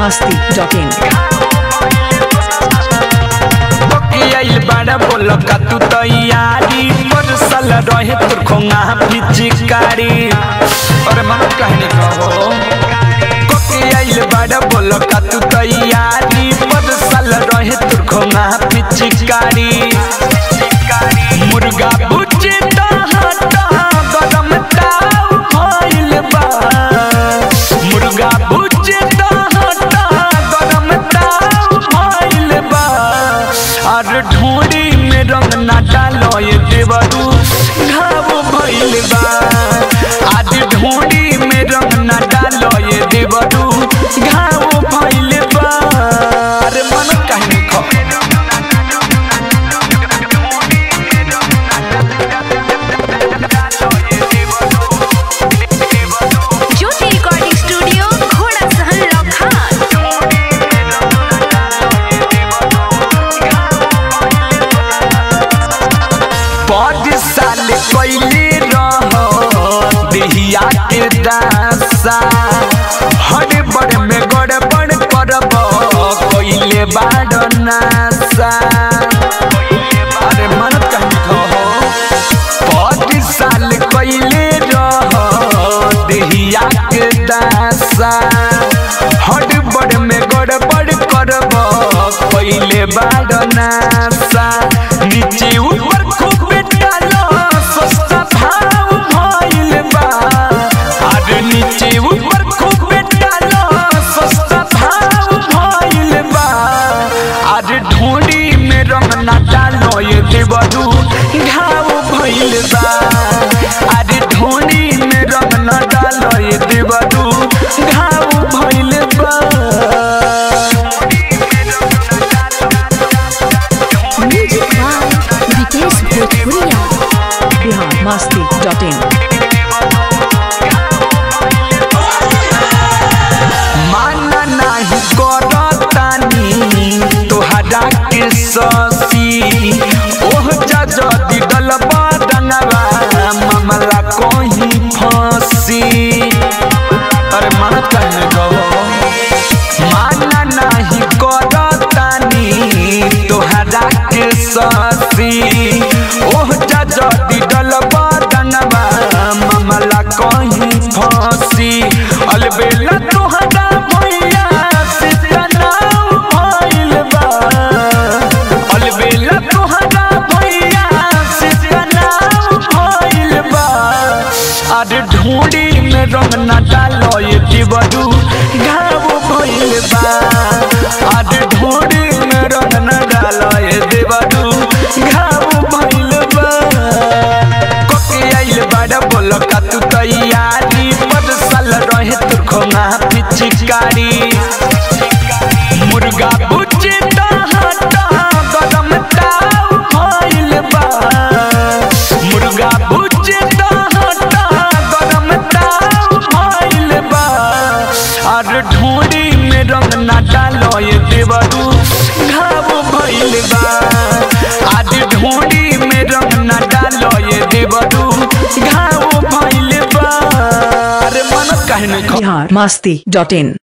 masti.in आइल बाड़ा बोल का तू तैयारी परसल रहे तोर खोंगा पिचकारी और मन कहने कहो कोके आइल बाड़ा बोल का तू तैयारी परसल रहे तोर खोंगा पिचकारी मुर्गा बुझे गरम ताव भइल बा मुर्गा बुझे गरम ताव भइल बा और ढूंढी में रंग ना डालो ये देवरू घाव भइल बा आज ढूंढी में रंग ना डालो ये देवरू घाव भइल बा अरे मन कहने खो ज्योति रिकॉर्डिंग स्टूडियो घोड़ा सहन लखान पाँच साल कैले रह देहिया के दासा हर बड़ में गड़बड़ करब कैले बाड़ नासा अरे मन कहीं कहो पाँच साल कैले रह देहिया के दासा हर बड़ में गड़बड़ करब कैले बाड़ नासा नीचे ऊपर खूब डालो सस्ता भाव भइल बा अरे नीचे ऊपर खूब डालो सस्ता भाव भइल बा अरे ढूंढी में रंग ना डालो ये देवरू घाव भइल बा अरे ढूंढी में रंग ना डालो ये देवरू घाव भइल बा Music by Vikesh Bhojpuria Bihar masti.in माना नाही करतानी तोहरा के ससी ओह जा जदी डलबा डंगवा मामला कहीं फंसी अरे मन कहने गो माना नाही करतानी तोहरा के ससी ओह जा जदी डलबा डंगवा मामला कहीं फंसी अलबेला तोहरा भैया से तनाव भइल बा अलबेला तोहरा भैया से तनाव भइल बा अरे ढूंढी में रंग ना डालो ये दिवरू घाव भइल बा अरे ढूंढी में रंग ना डालो ये दिवरू घाव भइल बा कोके आइल बाड़ा बोल का तू तैयारी पर साल रहे तोर खोंगा पिचकारी मुर्गा बुझे गरम ताव भइल बा मुर्गा बुझे गरम ताव भइल बा और ढूंढी में रंग ना डालो ये देवरू घाव भइल बा आज ढूंढी में रंग ना डालो ये देवरू घाव भइल बा अरे मन कहने खो Bihar masti.in